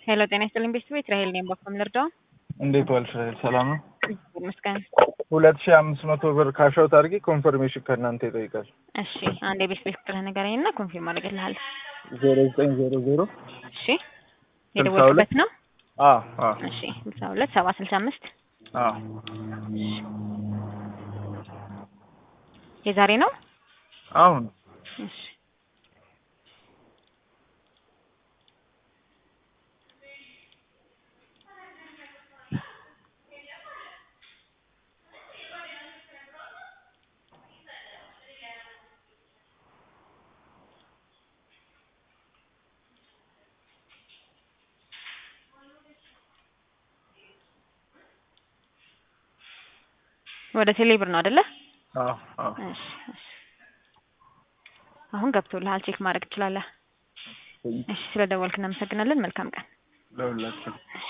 ሄሎ ጤና ይስጥልኝ ቤተሰቦች ራሄል ነኝ። በኩል ልርዳው? እንዴት ዋልሽ? ሰላም ነው። ይመስገን። ሁለት ሺህ አምስት መቶ ብር ካሻውት አድርጊ ኮንፈርሜሽን ከእናንተ ይጠይቃል። እሺ አንድ የቤት ቤት ቁጥር ንገረኝ እና ኮንፊርም አድርግልሃለሁ። ዜሮ ዘጠኝ ዜሮ ዜሮ እሺ የደወልኩበት ነው። አ አ እሺ ስልሳ ሁለት ሰባ ስልሳ አምስት አ የዛሬ ነው። አሁን እሺ ወደ ቴሌብር ነው አይደለ? አ አ እሺ እሺ። አሁን ገብቶልሃል፣ ቼክ ማድረግ ትችላለህ። እሺ ስለደወልክ እናመሰግናለን። መልካም ቀን። ለሁላችሁ